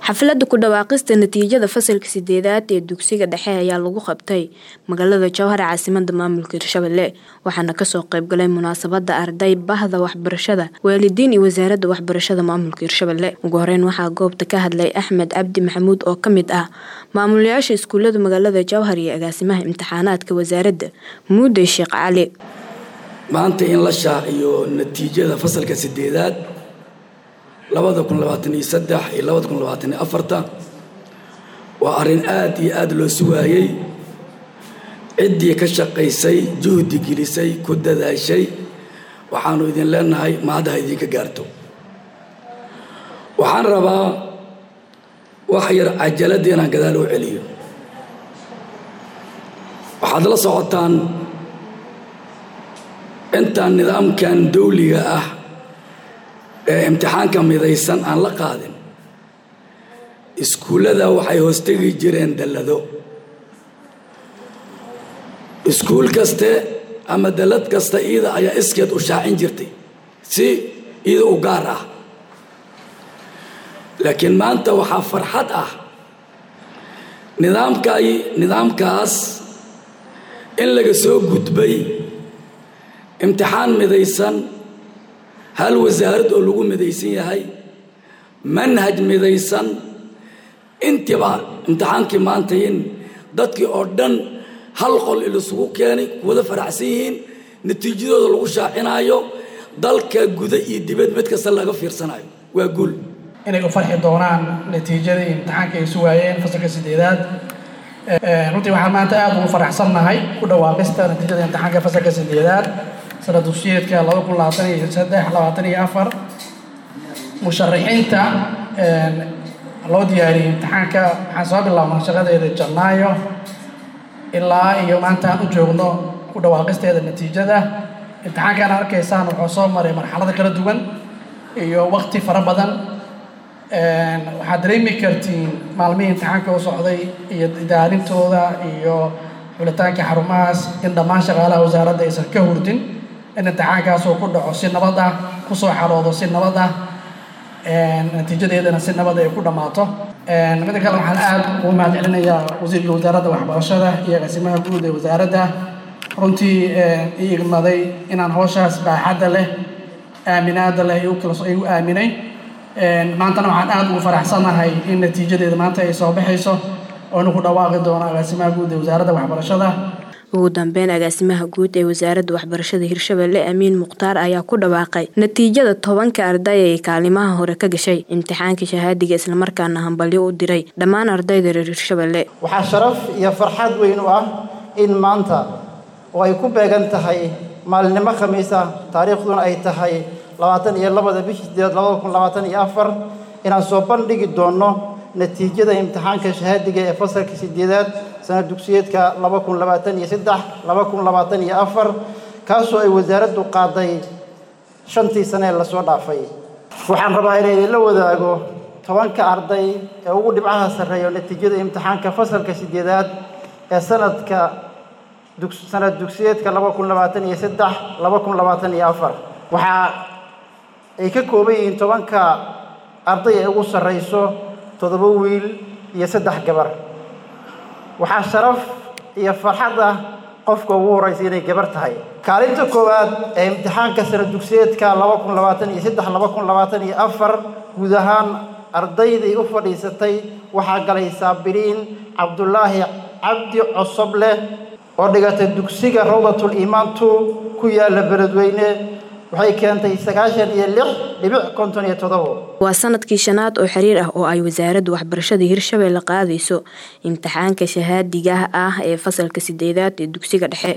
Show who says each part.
Speaker 1: xafladda ku dhawaaqista natiijada fasalka sideedaad ee dugsiga dhexe ayaa lagu qabtay magaalada jowhar caasimada maamulka hirshabelle waxaana kasoo qeybgalay munaasabada arday bahda waxbarashada waalidiin iyo wasaaradda waxbarashada maamulka hirshabelle ugu horeyn waxaa goobta ka hadlay axmed cabdi maxamuud oo kamid ah maamulayaasha iskuulada magaalada jowhar iyo agaasimaha imtixaanaadka wasaaradda muude sheekh cali
Speaker 2: maanta in la shaaciyo natiijada fasalka sideedaad labada kun labaatan iyo saddex iyo labada kun labaatan iyo afarta waa arrin aada iyo aada loo sugaayey ciddii ka shaqaysay juhdi gelisay ku dadaashay waxaanu idin leenahay mahaddaha idinka gaarto waxaan rabaa wax yar cajaladda inaan gadaal u celiyo waxaad la socotaan intaan nidaamkan dawliga ah ee imtixaanka midaysan aan la qaadin iskuullada waxay hoostegi jireen dallado iskuul kaste ama dallad kasta iida ayaa iskeed u shaacin jirtay si iida u gaar ah laakiin maanta waxaa farxad ah nidaamkay nidaamkaas in laga soo gudbay imtixaan midaysan hal wasaarad oo lagu midaysan yahay manhaj midaysan intiiba imtixaankii maanta in dadkii oo dhan hal qol ilisugu keenay kuwada faraxsan yihiin natiijadooda lagu shaacinaayo dalka guda iyo dibad mid kasta laga fiirsanayo waa guul
Speaker 3: inay u farxi doonaan natiijadii imtixaanka ay sugaayeen fasalka sideedaad runtii waxaan maanta aada ugu faraxsannahay ku dhawaaqista natiijada imtixaanka fasalka sideedaad sana dugsiyeedka laba kun labaatan iyo saddex labaatan iyo afar musharaxiinta loo diyaariyey imtixaanka waxaan soo bilaabnay shaqadeeda janaayo ilaa iyo maanta aan u joogno ku dhawaaqisteeda natiijada imtixaankaan arkaysaan wuxuu soo maray marxalado kala duwan iyo waqti fara badan waxaad dareemi kartiin maalmihii imtixaanka u socday iyo idaarintooda iyo xulitaanka xarumahaas in dhammaan shaqaalaha wasaaradda aysan ka hurdin in imtixaankaasuu ku dhaco si nabad ah kusoo xaroodo si nabad ah natiijadeedana si nabad ay ku dhammaato midda kale waxaan aada ugu mahad celinayaa wasiirka wasaaradda waxbarashada iyo agaasimaha guud ee wasaaradda runtii i igmaday inaan hawshaas baaxadda leh aaminaada leh igu aaminay maantana waxaan aada ugu faraxsanahay in natiijadeeda maanta ay soo baxayso oona ku dhawaaqi doono agaasimaha guud ee wasaaradda waxbarashada
Speaker 1: ugu dambeyn agaasimaha guud ee wasaaradda waxbarashada hirshabelle amiin mukhtaar ayaa ku dhawaaqay natiijada tobanka arday ee kaalimaha hore ka gashay imtixaanka shahaadiga islamarkaana hambalyo u diray dhammaan ardayda reer hirshabelle
Speaker 4: waxaa sharaf iyo farxad weyn u ah in maanta oo ay ku beegan tahay maalinimo khamiis ah taariikhduna ay tahay labaatan iyo labada bishii sideed labada kun labaatan iyo afar inaan soo bandhigi doonno natiijada imtixaanka shahaadiga ee fasalka sideedaad sana dugsiyeedka laba kun labaatan iyo saddex laba kun labaatan iyo afar kaasoo ay wasaaraddu qaaday shantii sane ee lasoo dhaafay waxaan rabaa inay idinla wadaago tobanka arday ee ugu dhibcaha sarreeyo natiijada imtixaanka fasalka sideedaad ee sanadka sanad dugsiyeedka laba kun labaatan iyo saddex laba kun labaatan iyo afar waxaa ay ka kooban yihiin tobanka arday ee ugu sarrayso toddoba wiil iyo saddex gabar waxaa sharaf iyo farxad ah qofka ugu horraysa inay gabar tahay kaalinta koowaad ee imtixaanka sana dugsiyeedka laba kun labaatan iyo saddex laba kun labaatan iyo afar guud ahaan ardaydii u fadhiisatay waxaa galay saabiriin cabdulaahi cabdi cosoble oo dhigatay dugsiga rawdatul iimaan two ku yaala beledweyne waxay keentay sagaashan iyo lix dhibic konton iyo todobo
Speaker 1: waa sanadkii shanaad oo xiriir ah oo ay wasaaradda waxbarashada hirshabelle qaadayso imtixaanka shahaadiga ah ee fasalka sideedaad ee dugsiga dhexe